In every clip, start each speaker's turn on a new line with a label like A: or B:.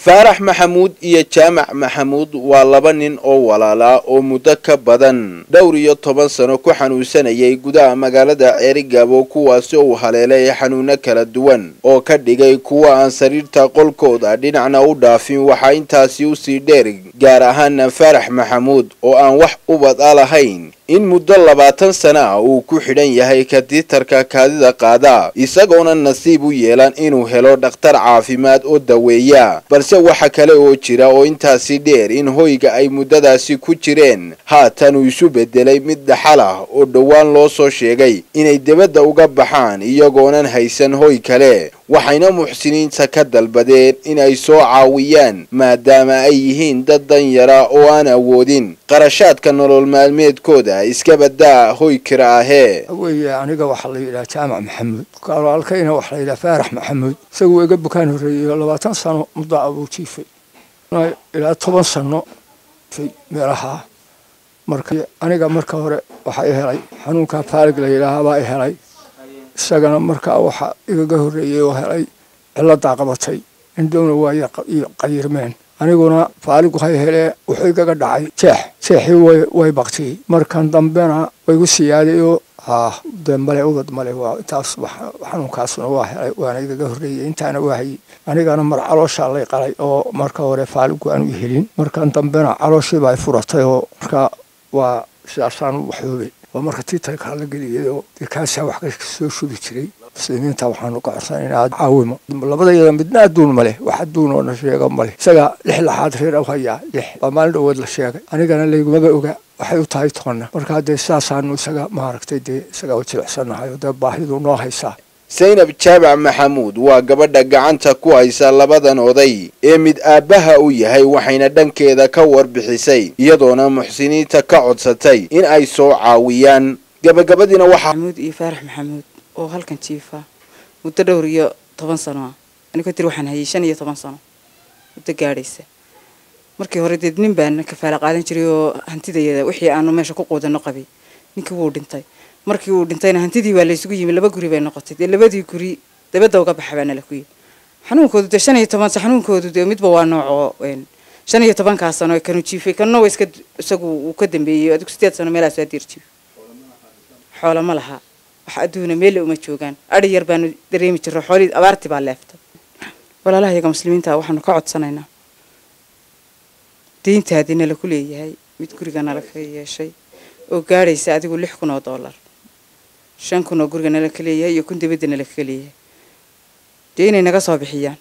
A: faarax maxamuud iyo jaamac maxamuud waa laba nin oo walaalaa oo muddo ka badan dhowr iyo toban sano ku xanuunsanayay gudaha magaalada ceerigaabo kuwaasi uu haleelay xanuuno kala duwan oo ka dhigay kuwa aan sariirta qolkooda dhinacna u dhaafin waxaa intaasi usii dheer gaar ahaana faarax maxamuud oo aan wax ubad a lahayn in muddo labaatan sana ah uu ku xidhan yahay katiitarka kaadida qaada isagoona nasiib u yeelan inuu helo dhakhtar caafimaad oo daweeya balse waxa kale oo jira oo intaasi dheer in hoyga ay muddadaasi ku jireen haatan uu isu bedelay mid dhaxal ah oo dhowaan loo soo sheegay inay debadda uga baxaan iyagoonan haysan hoy kale waxayna muxsiniinta ka dalbadeen inay soo caawiyaan maadaama ay yihiin dad danyara oo aan awoodin qarashaadka nolol maalmeedkooda iska badaa hoy kira ahee
B: weye aniga waxaa la yidhaha jaamac maxamuud walaalkayna waxaa la yidhaha faarax maxamuud isaguo iga bukaan horreeyey labaatan sano muddo abuu jiifay ilaa toban sano meelahaa marka aniga marka hore waxaa i helay xanuunka faalig la yidhaahaa baa i helay isagana markaa waxa igaga horreeyey oo helay ciladaa qabatay indhowna waa qayirmeen aniguna faaligu hay helee wuxuu igaga dhacay jeex jeexii way baktiyey markan dambena waygu siyaaday oo haa de male ubad male waa intaas xanuunkaasna waa helay waana igaga horreeyey intaana waa hayey anigana mar calooshaa lay qalay oo marka hore faaligu aanu helin markan dambena calooshiiba ay furatay oo marka waa sidaasaan waxoobay waa marka tiitarkaa la geliyay oo dee kaasaa wax ka soo shubi jiray muslimiinta waxaanu ka codsanaynaa caawimo labadayada midna adduun ma leh wax adduun oo na sheega ma leh isaga lix laxaad reer u hayaa lix waa maalin dhawood la sheegay anigana laygumaba oga waxay u tahay toonna markaa dee sidaasaanu isaga maaragtay dee isaga u jilicsannahay oo dee baahidu noo haysaa
A: saynab jaamac maxamuud waa gabadha gacanta ku haysa labadan oday ee mid aabbaha u yahay waxayna dhankeeda ka warbixisay iyadoona muxsiniinta ka codsatay in ay soo caawiyaan gabagabadiina waxaa
C: maxamuud iyo faarax maxamuud oo halkan jiifa muddo dhowr iyo toban sano ah aniga tir waxaan hayay shan iyo toban sano muddo gaadhaysa markii hore dee nin baan kafaala qaadan jiray oo hantidayada wixii aanu meesha ku quudano qabay ninkii wuu dhintay markii uu dhintayna hantidii waa laysugu yimi laba guri bay noqotay dee labadii guri dabadda uga baxa baana la ku yimi xanuunkoodu dee shan iyo toban xanuunkoodu dee midba waa noocoo shan iyo tobankaa sano kanu jiifay kanna waa iska isagu uu ka dambeeyey adigu sideed sano meelahaas waa diir jiif xoola ma laha wax adduuna meelle uma joogaan adhi yar baanu dareemi jirro xoolii abaartii baa leeftay walaalaha iyaga muslimiinta waxaanu ka codsanaynaa deyntaadii nala ku leeyahay mid guriga nala ka yeeshay oo gaadhaysa adigu lix kun oo dollar shan kun oo guriga nala ka leeyahay iyo kun dibadda nala ka leeyahay dee inay naga soo bixiyaan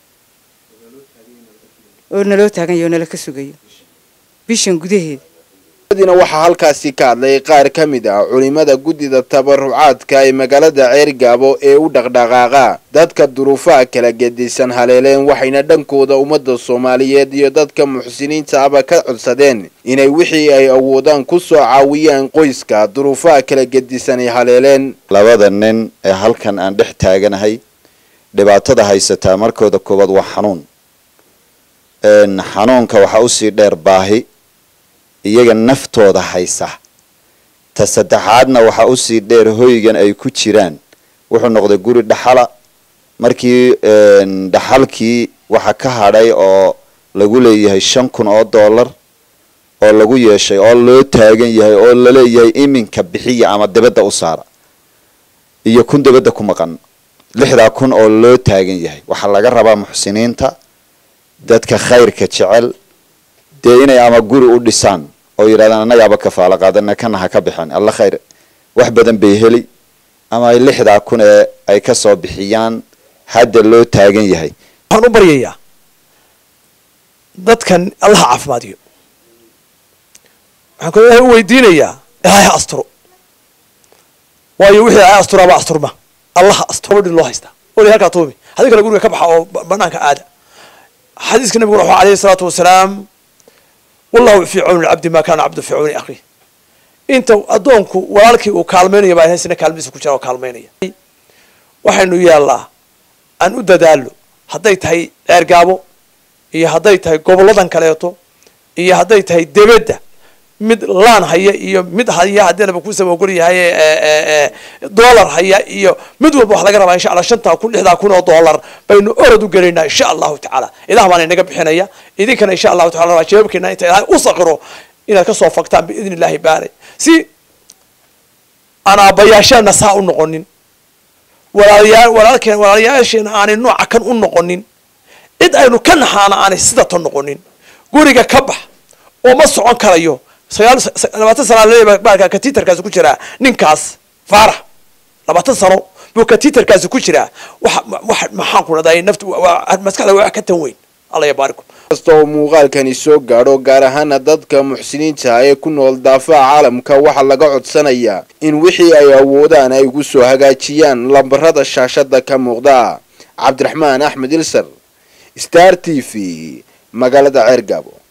C: oo naloo taagan yaho nala ka sugayo bishan gudaheeda
A: dina waxaa halkaasi ka hadlay qaar ka mid ah culimada guddida tabarucaadka ee magaalada ceergaabo ee u dhaqdhaqaaqa dadka duruufaha kala gedisan haleeleen waxayna dhankooda ummadda soomaaliyeed iyo dadka muxsiniinta aba ka codsadeen inay wixii ay awoodaan ku soo caawiyaan qoyska duruufaha kala gedisan ay haleeleen
D: labada nin ee halkan aan dhex taaganahay dhibaatada haysataa markooda koowaad waa xanuun xanuunka waxaa usii dheer baahi iyaga naftooda haysa ta saddexaadna waxaa usii dheer hoygan ay ku jiraan wuxuu noqday guri dhaxala markii dhaxalkii waxa ka hadhay oo lagu leeyahay shan kun oo dollar oo lagu yeeshay oo loo taagan yahay oo laleeyahay iminka bixiya ama dibadda u saara iyo kun dibadda ku maqan lixdaa kun oo loo taagan yahay waxaa laga rabaa muxsiniinta dadka khayrka jecel dee inay ama guri u dhisaan oo yidhahdaan annagaaba kafaalo qaadana kana ha ka bixin alla khayr wax badan bay heli ama ay lixdaa kun ee ay ka soo bixiyaan hadda loo taagan yahay
E: waxaan u baryayaa dadkan allaha caafimaadiyo waxaan kaloo ilahay u weydiinayaa ilaahay ha asturo waayo wixii ilaahay asturaaba asturma allaha asturo dhin loo haystaa wali halkaa tuumi haddii kale guriga ka baxa oo banaanka aada xadiiska nabiguna wuxuu alayhi salaatu wasalaam wallahu fii cawni lcabdi maa kaana cabdu fii cawni akhi inta addoonku walaalkii uu kaalmaynaya baa haysina kaalmadiisa ku jira oo kaalmaynaya waxaynu yaallaa aan u dadaalo hadday tahay ceergaabo iyo hadday tahay goboladan kaleeto iyo hadday tahay debedda mid laan haya iyo mid haya haddii laba kusaba ogol yahay dollar haya iyo mid walba wax laga rabaa insha allah shantaa kun lixdaa kun oo dollar baynu orod u gelaynaa insha allahu tacaala ilah baana inaga bixinaya idinkana insha allahu tacala rabaa jawaabkeena inta ilaahay u saqiro inaad kasoo fagtaan biidni illahi baanay si aan aabbayaasheena saa u noqonin walaalayaa walaalkeen walaalayaasheena aanay nooca kan u noqonin cid aynu ka naxaana aanay sida tan noqonin guriga ka bax oo ma socon karayo sagaal labaatan sana leeyahay baalka katiitarkaasi ku jiraa ninkaas faarax labaatan sano buu katiitarkaasi ku jiraa wax wax maxaan ku dhahday naftu maskaxda wax ka tan weyn alla yabaarikum
A: kasta oo muuqaalkani soo gaadho gaar ahaana dadka muxsiniinta ee ku nool daafaha caalamka waxaa laga codsanayaa in wixii ay awoodaan ay ugu soo hagaajiyaan lambarada shaashada ka muuqda cabdiraxmaan axmed ilsar star t v magaalada ceergaabo